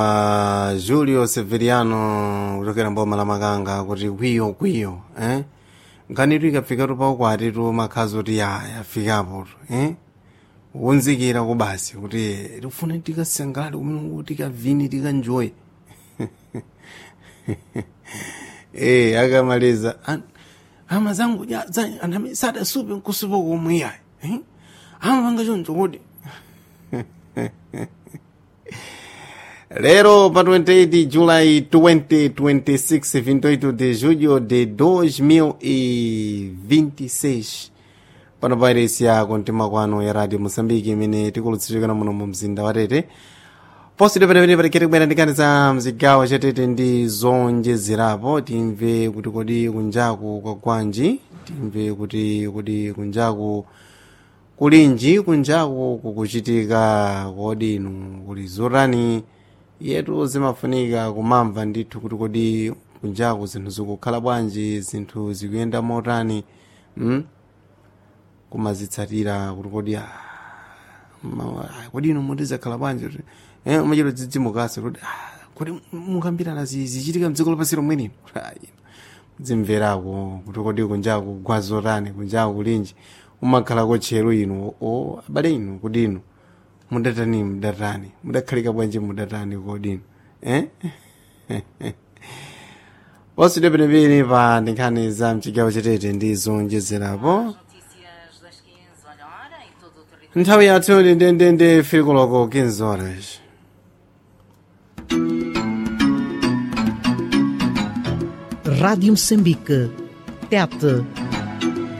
uh, julio severiano kuchokera mboma la makanga kuti kwiyo kwiyo eh? nkhanitu ikafikatu paukwatitu makhazi kuti ya yafikapo eh? wonzekera ko basi kuti tifuna tikasangalale kumene tikavini tikanjoye eh akamaliza "An- ama zangu ja- za- anami sadasupe nkusupa komwe yayi eh? amapanga choncho kuti lero pa 28 July 2026 28 de julho de 2026 pano pa iresi ya kontima kwano ya radio moçambique imene tikulutsichokera muno mu mzinda wa tete posite penepene patikete kubwera ndikani za mzigawo cha tete ndi zonjezerapo timve kuti kodi kunjaku kwa gwanji timve kuti kodi kunjaku kulinji kunjaku kukuchitika kodi inu kuli zotani yetu zimafunika kumamva ndithu kuti kodi kunjaku zinthu zikukhala bwanji zinthu zikuyenda motani mm? kumazitsatira kuti kodi ah, ma- ah, kodi inu mutizakhala bwanji kuti eh, umachita dzidzimukasi kuti ah, kodi mukambirana zi- zichitika mdziko lapansi lomwenino dzimverako kuti kodi kunjaku gwazotani kunjaku kulinji umakhalako tchero inu o abale inu kuti inu mudatani mudatani mudakhalika bwanji mudatani kodi inu eh? posite penepene pa nkhani za mchigawo chatete ndi zonjezerapo Notícias das 15 olha, hora em todo o território. nthawi yathu ndi ndendende filikoloko 15 horas Rádio Moçambique. TET